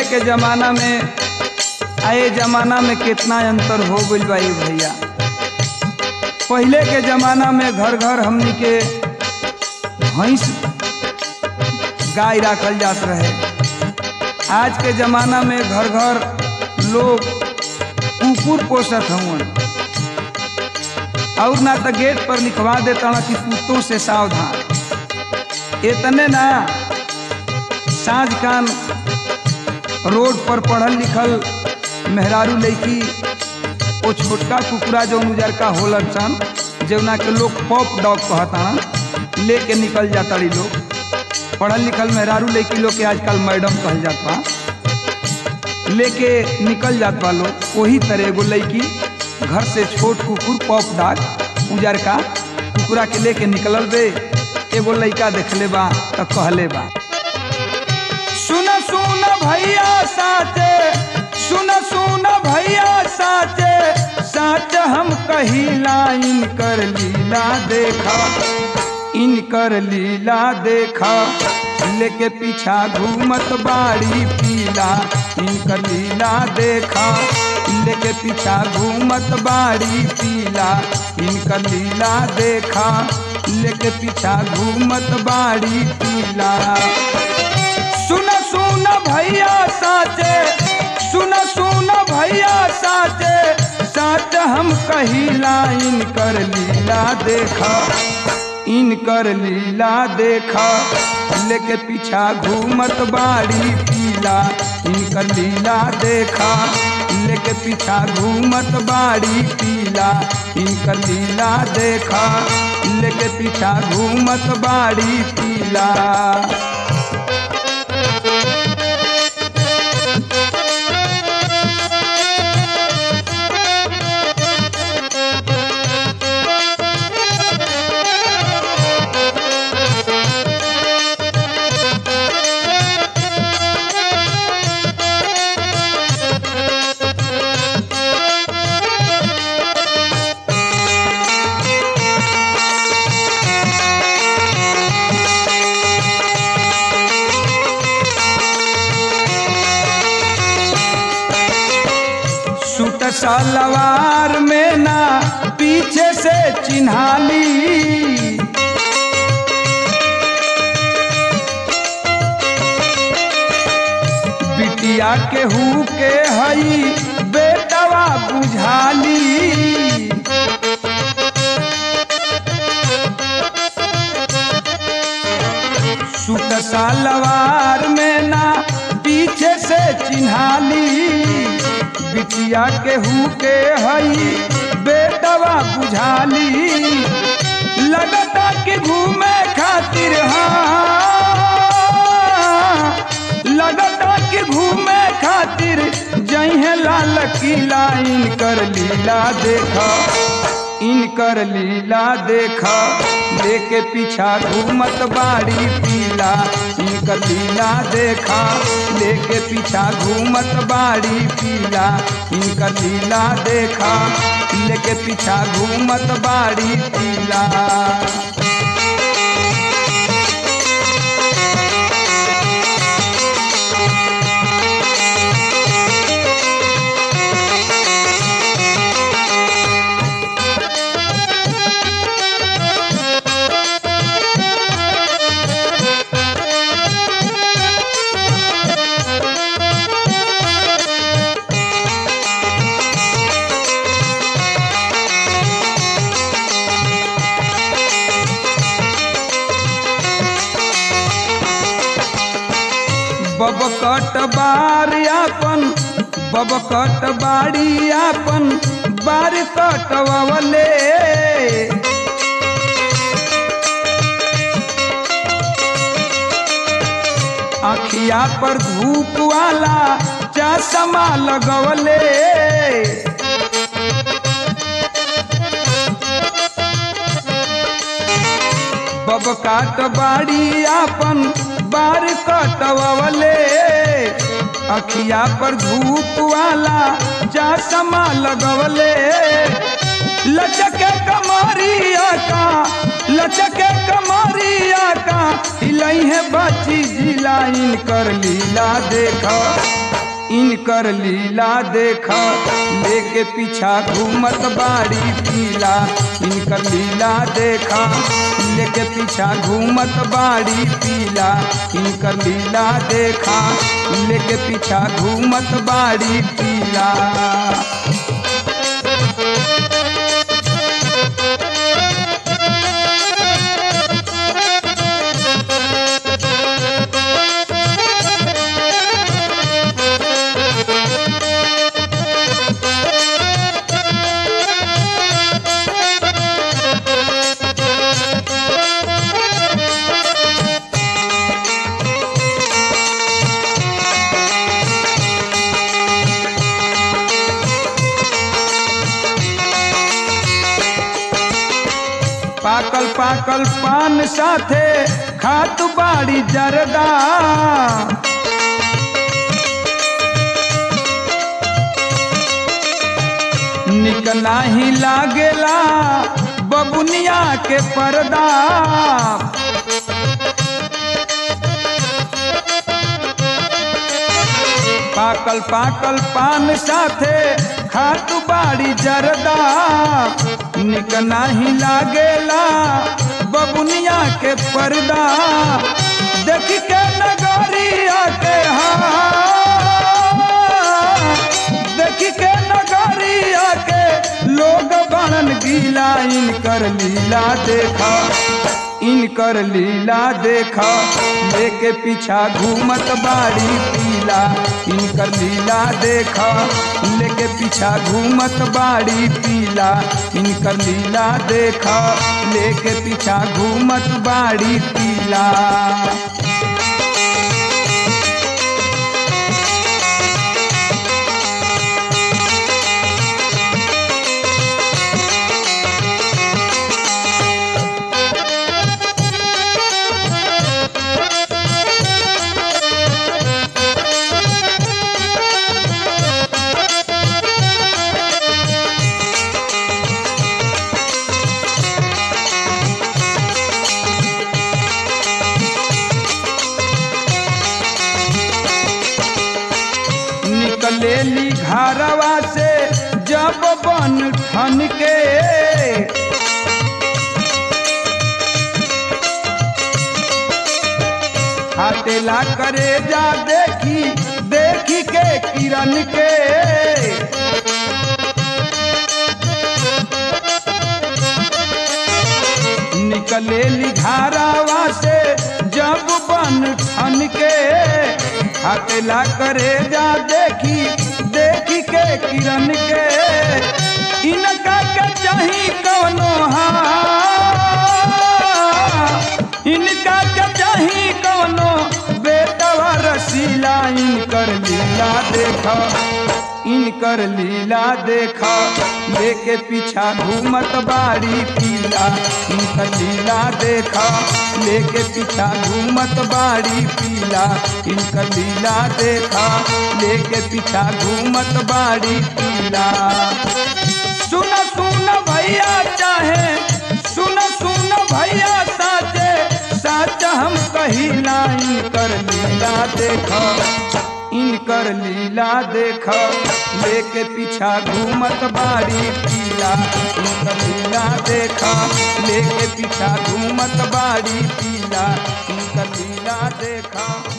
के जमाना में आए जमाना में कितना अंतर हो गइल बा ये भैया पहले के जमाना में घर घर हमनी के भैंस गाय राखल जात रहे आज के जमाना में घर घर लोग कुकुर पोसत हवन और ना तो गेट पर लिखवा देता कि कुत्तों से सावधान इतने ना साँझ कान रोड पर पढ़ल लिखल मेहरारू लड़की वो छोटका कुकुरा जो उजरका होलन सन जौना के लोग पॉप डॉग कहता लेके निकल जाता रही लोग पढ़ल लिखल मेहरारू लड़की लोग के आजकल मैडम कहल जात बा लेके निकल जात बा लोग वही तरह एगो लड़की घर से छोट कुकुर पॉप डॉग उजरका कुकुरा के लेके निकलल बे एगो लड़का देखले बा तो कहले बा सुन सुन भैया साचे सुन सुन भैया साचे साच हम कहिला इनकर लीला देखा इनकर लीला देखा लेके पीछा घूमत बाड़ी पीला इनकर लीला देखा लेके पीछा घूमत बाड़ी पीला इनकर लीला देखा लेके पीछा घूमत बाड़ी पीला सुन सुन भैया साचे सुन सुन भैया साचे साच हम कहिला इनकर लीला देखा इनकर लीला देखा लेके पीछा घूमत बाड़ी पीला इनकर लीला देखा लेके पीछा घूमत बाड़ी पीला इनकर लीला देखा लेके पीछा घूमत बाड़ी पीला सूट सलवार में ना पीछे से चिन्हाली बिटिया के हु के हई बेटवा बुझाली सूट सलवार में ना पीछे से चिन्हाली बिटिया के हु के हई बेटवा बुझाली लगता कि घूमे खातिर हाँ लगता कि घूमे खातिर जहे लाल किला इनकर लीला देखा इनकर लीला देखा लेके पीछा घूमत बाड़ी पीला इनकर लीला देखा लेके पीछा घूमत बाड़ी पीला इनकर लीला देखा लेके पीछा घूमत बाड़ी पीला बबकट बार आपन बबकट बाड़ी आपन बार कटवले अखिया पर धूप वाला चश्मा लगवले बबकाट बाड़ी आपन बार कटवले अखिया पर धूप वाला चश्मा लगवले लचके कमरिया का लचके कमरिया का हिलई है बाची जिला इनकर लीला देखा इनकर लीला देखा लेके पीछा घूमत बाड़ी पीला इनकर लीला देखा लेके पीछा घूमत बाड़ी पीला इनकर लीला देखा लेके पीछा घूमत बाड़ी पीला पाकल पाकल पान साथे खात बाड़ी जरदा निक नाही लागेला बबुनिया के पर्दा पाकल पाकल पान साथे खात बाड़ी जरदा निक नाही लागेला बबुनिया के पर्दा देख के नगरिया के हाँ देख के नगरिया के लोग बनन गीला इनकर लीला देखा इनकर लीला देखा लेके पीछा घूमत बाड़ी पीला इनकर लीला देखा लेके पीछा घूमत बाड़ी पीला इनकर लीला देखा लेके पीछा घूमत बाड़ी पीला निकलेली घरवा से जब बन ठन के हाटेला करे जा देखी देखी के किरण के निकलेली घरवा से जब बन ठन के हकला करे जा देखी देखी के किरण के इनका के चाही कवनो हा इनका के चाही कवनो बेटवा रसीला इनकर लीला देखा इनकर लीला देखा लेके पीछा घूमत बाड़ी पीला इनकर लीला देखा लेके पीछा घूमत बाड़ी पीला इनकर लीला देखा लेके पीछा घूमत बाड़ी पीला सुन सुन भैया चाहे सुन सुन भैया साचे साच हम कहिला इनकर लीला देखा इनकर लीला देख लेके पीछा घूमत बाड़ी पीला इनकर लीला देख लेके पीछा घूमत बाड़ी पीला इनकर लीला देखा